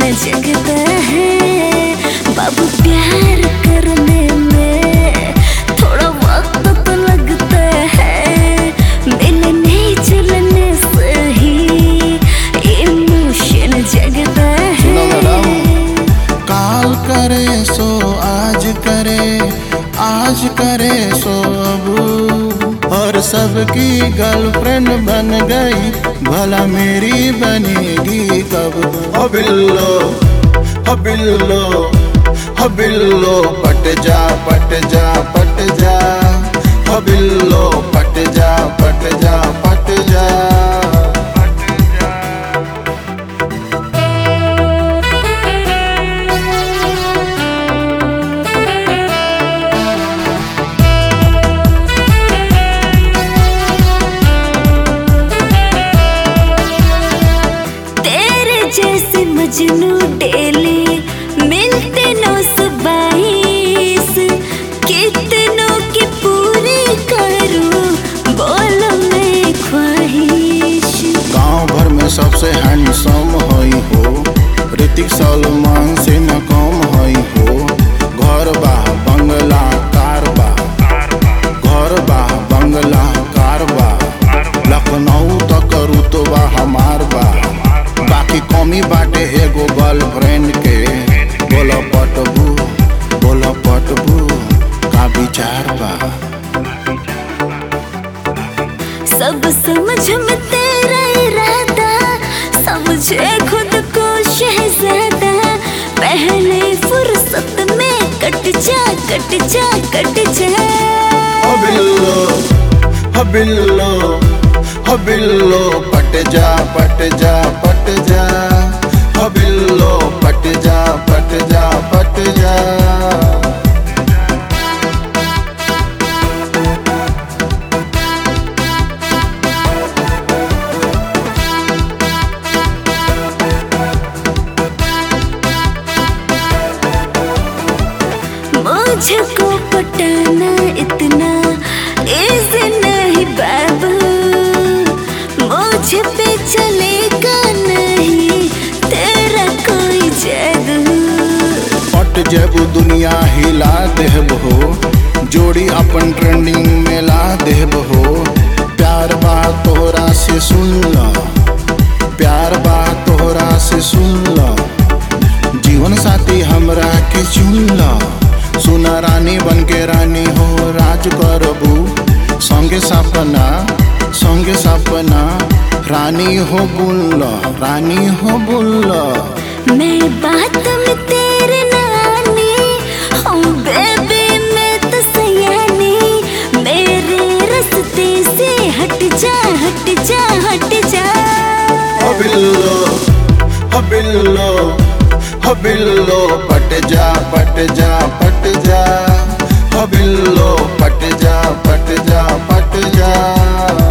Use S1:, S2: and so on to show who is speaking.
S1: जगता है बाबू प्यार करने में थोड़ा वक्त तो लगता है मिलने जुलने से ही इमोशन जगता
S2: सुनो मैडम।
S1: है
S2: काल करे सो आज करे आज करे सो अब और सबकी गर्लफ्रेंड बन गई भला मेरी बनेगी कब हो बिल्लो हो बिल्लो हो बिल्लो पट जा पट जा पट जा हो बिल्लो पट जा पट जा पट जा
S1: तेरे जैसे मजनू डेली मिलते नौ सौ बाईस कितनों की पूरी करूं बोलो मैं ख्वाहिश
S2: गांव भर में सबसे हैंडसम हई हो ऋतिक सलमान से न कम हई हो घर बा बंगला कार बा घर बा बंगला कार बा लखनऊ तक रुतबा हमार बा बाकी कमी बाटे एगो गर्लफ्रेंड के बोला पटबू बोला पटबू का विचार बा
S1: सब समझ में तेरा इरादा समझे खुद को शहजादा पहले फुर्सत में कट जा कट जा कट जा
S2: हो बिल्लो हो बिल्लो हो बिल्लो पट जा पट जा पट जा हो बिल्लो पट जा पट जा पट जा
S1: मुझको पटाना इतना इजी नहीं बाबू मुझ पे चलेगा नहीं तेरा कोई जादू
S2: पट जेबू दुनिया हिला देब हो जोड़ी अपन ट्रेंडिंग में ला देब हो प्यार बा तोहरा से सुन ला प्यार बा तोहरा से सुन ला जीवन साथी हमरा के चुन ला सुना रानी बन के रानी हो राज करबू संगे सपना संगे सपना रानी हो बुल्ल रानी हो बुल्ला
S1: मैं बात में तेरे नानी हूँ बेबी मैं तो सयानी मेरे रास्ते से हट जा हट जा हट जा
S2: हो बिल्लो हो बिल्लो हो बिल्लो पट जा पट जा पट जा हो बिल्लो पट जा पट जा पट जा